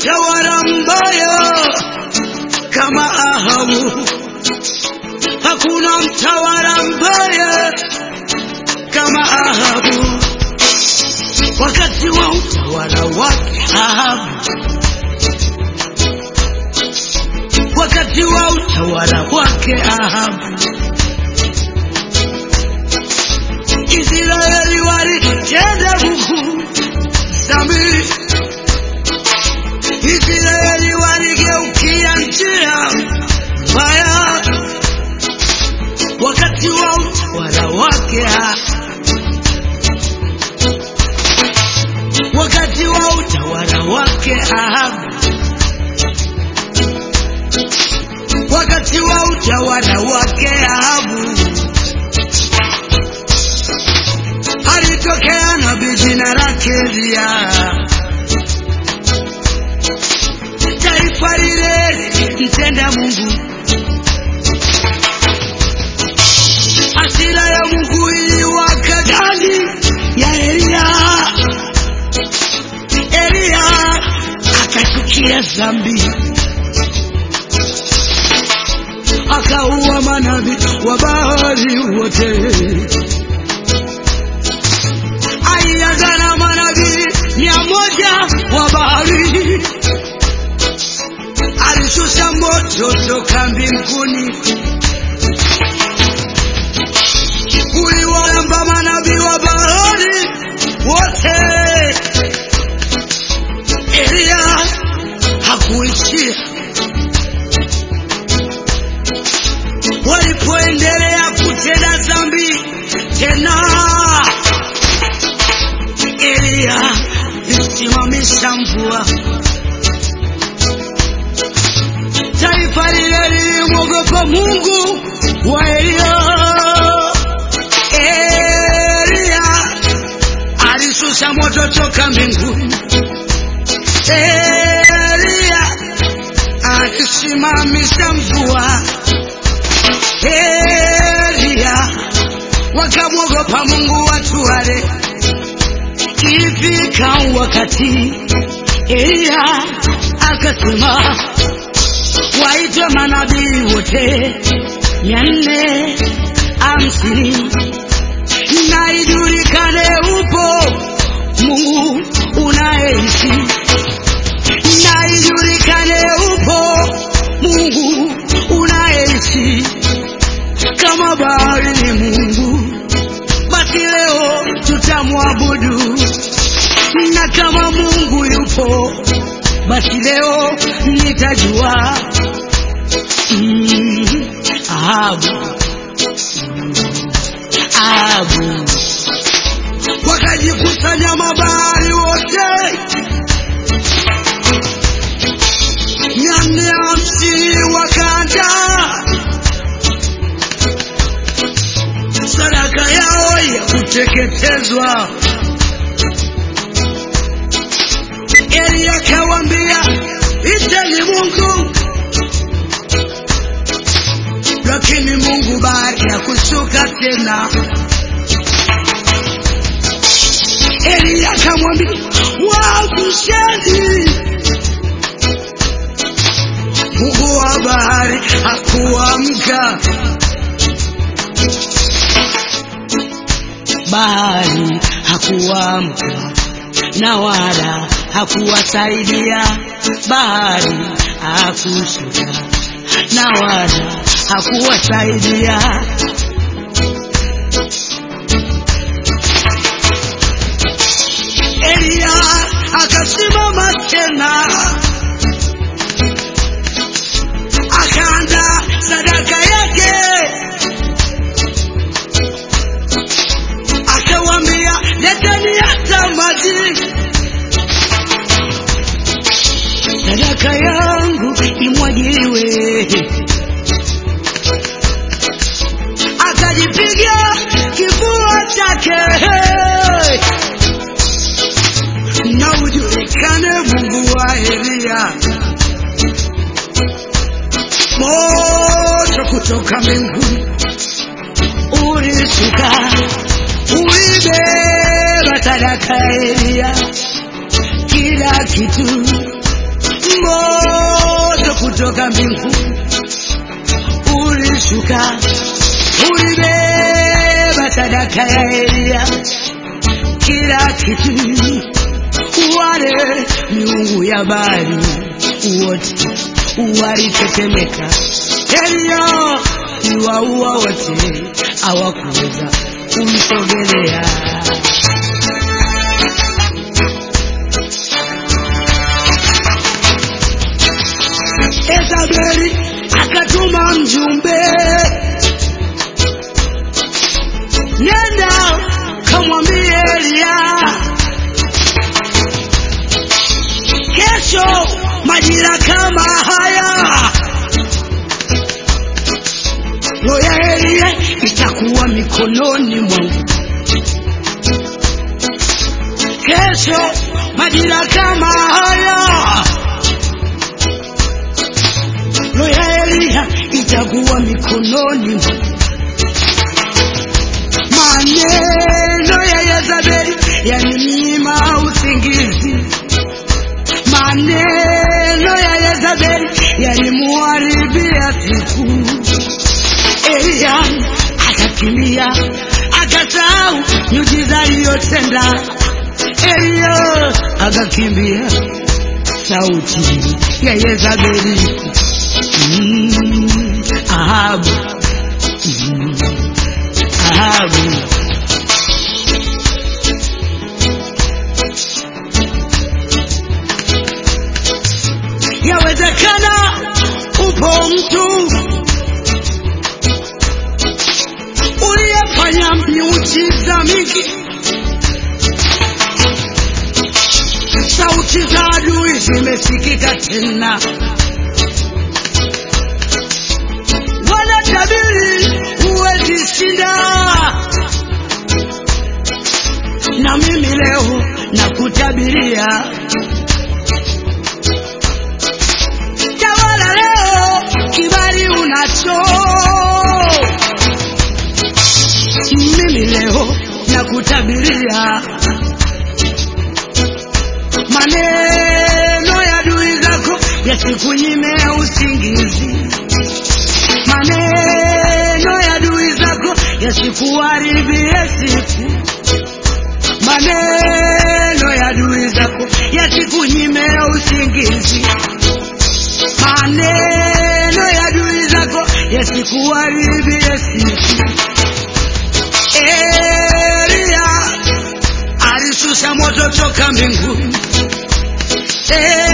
mtawala mbaya kama Ahabu. Hakuna mtawala mbaya kama Ahabu. Wakati wa utawala wake Ahabu, wakati wa utawala wake Ahabu, Israeli walitenda Mungu dhambi. Israeli waligeukia njia mbaya wakati wa utawala wake Ahabu. wakati wa utawala wake Ahabu, wakati wa utawala wake Ahabu, alitokea nabii jina lake Eliya. Taifa lile mtenda Mungu, hasira ya Mungu iliwaka ndani ya Eliya. Eliya akachukia dhambi, akaua manabii wa Baali wote. Alianza na manabii mia moja wa Baali, alishusha moto toka mbinguni uliwalamba manabii wa Baali wote. Eliya hakuishia. Walipoendelea kutenda dhambi tena, Eliya lisimamisha mvua. Taifa lile lilimwogopa Mungu wa Eliya. Eliya alishusha moto toka mbinguni. Eliya akisimamisha mvua. Eliya wakamwogopa Mungu watu wale. Ifika wakati Eliya akasema waitwe manabii wote mia nne hamsini na ijulikane upo Mungu unayeishi na ijulikane upo Mungu unayeishi. Kama Baali ni Mungu, basi leo tutamwabudu, na kama Mungu yupo, basi leo nitajua. Mm, Ahabu, Ahabu wakajikusanya mabaali wote mia nne hamsini wakaja sadaka yao ya kuteketezwa. Eli akawambia iteni Mungu, lakini Mungu baada ya kushuka tena Eli akamwambia wakusheni. Mungu wa bahari hakuamka, bahari hakuamka na wala hakuwasaidia, bahari hakushuka na wala hakuwasaidia. Eliya akasimama tena akaanza sadaka yake, akawambia leteni hata maji, sadaka yangu imwagiliwe. Akajipiga kifua chake na ujulikane Mungu wa Eliya. Moto kutoka mbinguni ulishuka, ulibeba sadaka ya Eliya, kila kitu toka mbinguni, ulishuka ulibeba sadaka ya Elia, kila kitu, wale miungu ya Baali wote walitetemeka. Elia iwaua wote, hawakuweza kumsogelea. Ezabeli akatuma mjumbe, nenda kamwambie Elia, kesho majira kama haya roho ya Elia itakuwa mikononi mwangu. Kesho majira kama haya roho ya Elia itakuwa mikononi mwangu. Maneno ya Yezebeli yaninyima usingizi, maneno ya Yezebeli yalimuharibia siku. Elia akakimbia akasahau miujiza aliyotenda. Elia akakimbia sauti ya Yezebeli mm, Ahabu mm, Ahabu yawezekana upo mtu uliyefanya miujiza mingi, sauti za adui zimesikika tena, wanatabiri huwezi shinda, na mimi leo nakutabiria tawala leo, kibali unacho mimi leo nakutabiria maneno ya adui zako yasikunyime usingizi, maneno ya adui zako yasikuharibie siku, maneno ya adui zako yasikunyime usingizi, maneno ya adui zako yasikuharibie siku. Elia alishusha moto toka mbinguni.